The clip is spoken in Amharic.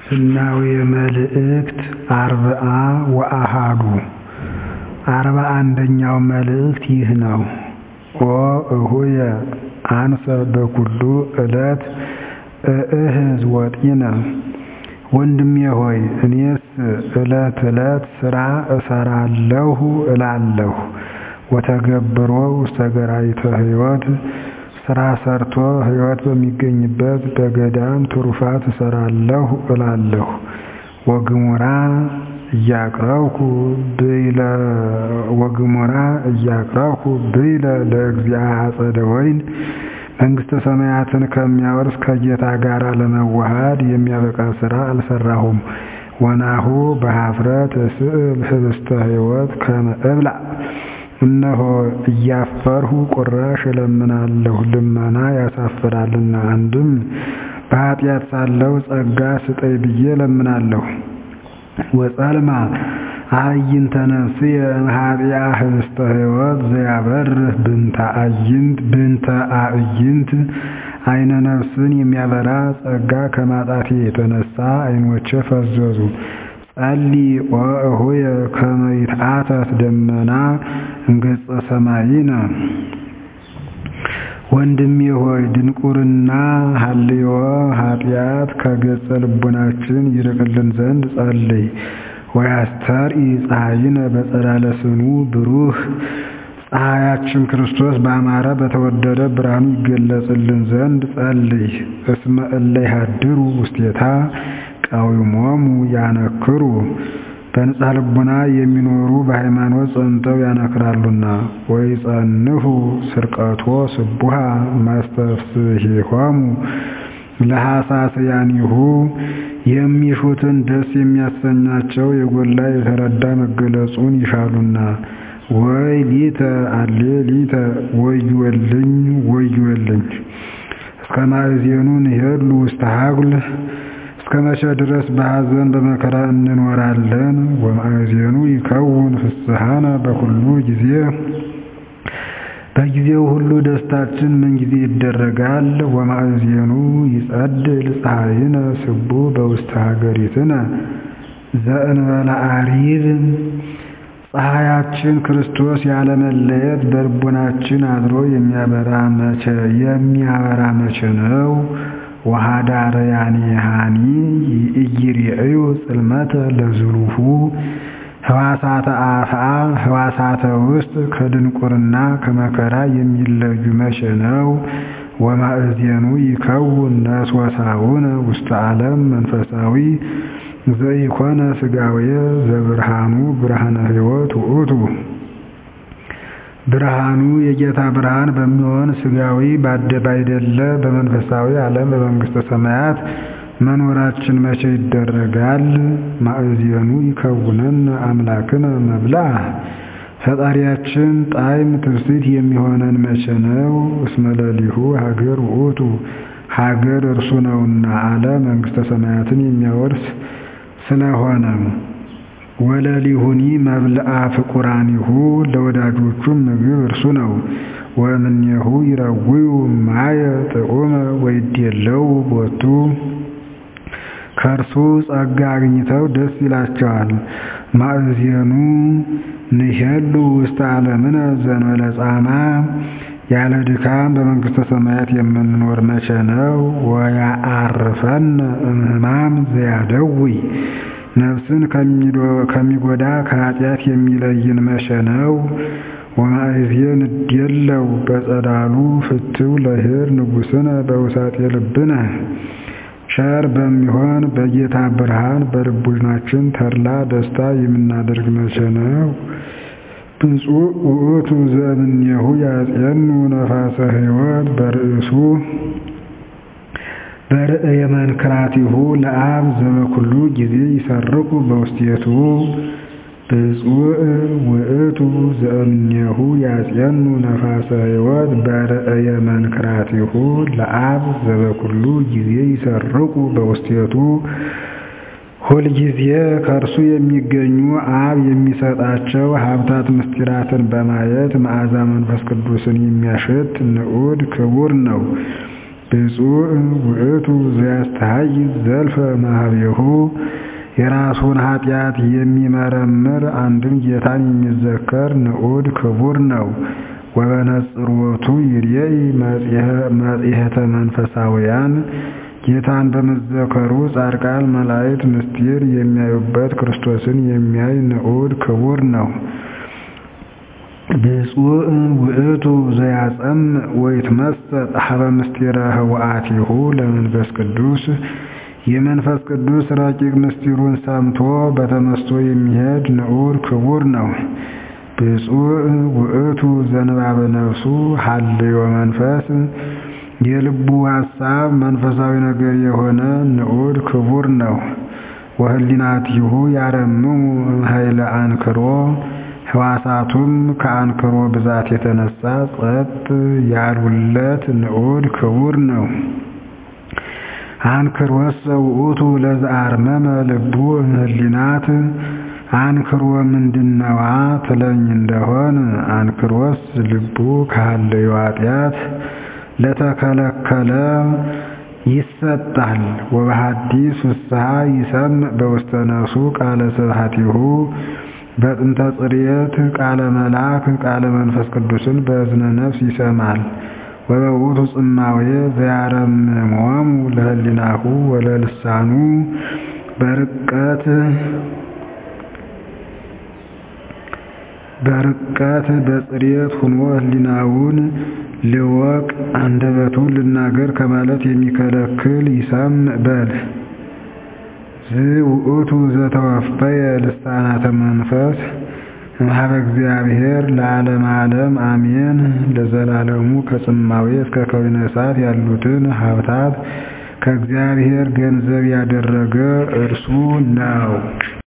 ስናዊ መልእክት አርብዓ ወአሐዱ አርባ አንደኛው መልእክት ይህ ነው። ኦ እሁየ አንሰ በኩሉ ዕለት እእህዝ ወጢነ ወንድሜ ሆይ እኔስ ዕለት ዕለት ሥራ እሠራለሁ እላለሁ ወተገብሮ ውስተ ገራይተ ሕይወት ሥራ ሰርቶ ሕይወት በሚገኝበት በገዳም ትሩፋት እሠራለሁ እላለሁ ወግሙራ እያቅረብኩ ወግሙራ እያቅረብኩ ብይለ ለእግዚአ አጸደ ወይን መንግሥተ ሰማያትን ከሚያወርስ ከጌታ ጋር ለመዋሃድ የሚያበቃ ሥራ አልሠራሁም። ወናሁ በኀፍረት እስእል ኅብስተ ሕይወት ከመ እብላዕ እነሆ እያፈርሁ ቁራሽ እለምናለሁ ልመና ያሳፍራልና። አንድም በኃጢአት ሳለሁ ጸጋ ስጠኝ ብዬ እለምናለሁ። ወጸልማ አዕይንተ ነፍስየ እምኀጢአ ኅብስተ ሕይወት ዘያበርህ ብንተ አዕይንት ብንተ አዕይንት ዓይነ ነፍስን የሚያበራ ጸጋ ከማጣቴ የተነሳ ዓይኖቼ ፈዘዙ። ጸልይ ወእሁየ ከመ ይትዓተት ደመና እምገጸ ሰማይነ ወንድሜ ሆይ ድንቁርና ሀልዮ ኃጢአት ከገጸ ልቡናችን ይርቅልን ዘንድ ጸልይ። ወያስተርኢ ፀሐይነ በጸዳለ ስኑ ብሩህ ፀሐያችን ክርስቶስ ባማረ በተወደደ ብርሃኑ ይገለጽልን ዘንድ ጸልይ። እስመ እለ ይሃድሩ ውስቴታ ቀዊሞሙ ያነክሩ በንጽሐ ልቡና የሚኖሩ በሃይማኖት ጸንተው ያነክራሉና። ወይጸንሑ ስርቀቶ ስቡሃ ማስተፍስሒሆሙ ለሐሳስያኒሁ የሚሹትን ደስ የሚያሰኛቸው የጎላ የተረዳ መገለጹን ይሻሉና። ወይ ሊተ አሌ ሊተ ወዮልኝ ወዮልኝ እስከ ማእዜኑ ንሄሉ ውስተ ሀጉል እስከ መቼ ድረስ በሐዘን በመከራ እንኖራለን? ወማእዜኑ ይከውን ፍስሐነ በኩሉ ጊዜ በጊዜው ሁሉ ደስታችን ምን ጊዜ ይደረጋል? ወማእዜኑ ይጸድል ፀሐይነ ስቡ በውስተ ሀገሪትነ ዘእንበለ አሪብ ፀሐያችን ክርስቶስ ያለመለየት በልቡናችን አድሮ የሚያበራ መቼ የሚያበራ መቼ ነው? ወኀዳርያኒሃኒ ኢይሬእዩ ጽልመተ ለዝሉሁ ሕዋሳተ አፍአ ሕዋሳተ ውስጥ ከድንቁርና ከመከራ የሚለዩ መቼ ነው? ወማእዜኑ ይከውን ነስወሳውነ ውስተ ዓለም መንፈሳዊ ዘኢኮነ ሥጋዌ ዘብርሃኑ ብርሃነ ሕይወት ውእቱ ብርሃኑ የጌታ ብርሃን በሚሆን ሥጋዊ ባይደለ በመንፈሳዊ ዓለም በመንግሥተ ሰማያት መኖራችን መቼ ይደረጋል? ማእዜኑ ይከውነን አምላክነ መብልዐ ፈጣሪያችን ጣዕም ትስብእት የሚሆነን መቼ ነው? እስመ ሌሊሁ ሀገር ውእቱ ሀገር እርሱ ነውና አለ መንግሥተ ሰማያትን የሚያወርስ ስለሆነ ወለሊሁኒ መብልዐ ፍቁራኒሁ ለወዳጆቹም ምግብ እርሱ ነው። ወእምኔሁ ይረውዩ ማየ ጥዑመ ወይዴለው ቦቱ ከእርሱ ጸጋ አግኝተው ደስ ይላቸዋል። ማእዜኑ ንሄሉ ውስተ ዓለምነ ዘእንበለ ጻማ ያለ ድካም በመንግሥተ ሰማያት የምንኖር መቼ ነው? ወያአርፈነ እምህማም ዘያደውይ ነፍስን ከሚጎዳ ከኃጢአት የሚለይን መቼ ነው? ወማእዜን እዴለው በጸዳሉ ፍትው ለኄር ንጉሥነ በውሳጤ ልብነ ቸር በሚሆን በጌታ ብርሃን በልቡናችን ተድላ ደስታ የምናደርግ መቼ ነው? ብፁዕ ውእቱ ዘእምኔሁ ያጼኑ ነፋሰ ሕይወት በርእሱ በርእየ መንክራቲሁ ለአብ ዘበኩሉ ጊዜ ይሰርቁ በውስቴቱ ብፁዕ ውእቱ ዘእምኔሁ ያጼኑ ነፋሰ ሕይወት በርእየ መንክራቲሁ ለአብ ዘበኩሉ ጊዜ ይሰርቁ በውስቴቱ ሁልጊዜ ከእርሱ የሚገኙ አብ የሚሰጣቸው ሀብታት ምስጢራትን በማየት መዓዛ መንፈስ ቅዱስን የሚያሸት ንዑድ ክቡር ነው። ብፁዕ ውእቱ ዘያስተሐይዝ ዘልፈ ማህቤሁ የራሱን ኃጢአት የሚመረምር አንድም ጌታን የሚዘከር ንዑድ ክቡር ነው። ወበነጽሮቱ ይርኤይ መጽሔተ መንፈሳውያን ጌታን በመዘከሩ ጻድቃን መላእክት ምስጢር የሚያዩበት ክርስቶስን የሚያይ ንዑድ ክቡር ነው። ብፁዕ ውእቱ ዘያጸምዕ ወይትመሰጥ ሀበ ምስጢረ ህወአቲሁ ለመንፈስ ቅዱስ የመንፈስ ቅዱስ ረቂቅ ምስጢሩን ሰምቶ በተመስጦ የሚሄድ ንዑድ ክቡር ነው። ብፁዕ ውእቱ ዘንባበ ነፍሱ ሀልዮ መንፈስ የልቡ ሐሳብ መንፈሳዊ ነገር የሆነ ንዑድ ክቡር ነው። ወህሊናቲሁ ያረምሙ ኃይለ አንክሮ ሕዋሳቱም ከአንክሮ ብዛት የተነሳ ጸጥ ያሉለት ንዑድ ክቡር ነው። አንክሮሰ ውእቱ ለዘአርመመ ልቡ እምኅሊናት አንክሮ ምንድነዋ ትለኝ እንደሆን አንክሮስ ልቡ ከሀለዮ ኃጢአት ለተከለከለ ይሰጣል። ወበሐዲስ ፍስሐ ይሰምዕ በውስተ ነፍሱ ቃለ ስብሐቲሁ በጥንተ ጽርየት ቃለ መልአክ ቃለ መንፈስ ቅዱስን በእዝነ ነፍስ ይሰማል። ወበውእቱ ጽማዌ ዘያረምሞሙ ለህሊናሁ ወለልሳኑ በርቀት በርቀት በጽርየት ሁኖ ህሊናውን ልወቅ አንደበቱን ልናገር ከማለት የሚከለክል ይሰምዕ በል። ዝውእቱ ዘተወፈየ ልሳናተ መንፈስ እምኀበ እግዚአብሔር ለዓለመ ዓለም አሜን። ለዘላለሙ ከጽማዌ እስከ ከዊነ እሳት ያሉትን ሀብታት ከእግዚአብሔር ገንዘብ ያደረገ እርሱ ነው።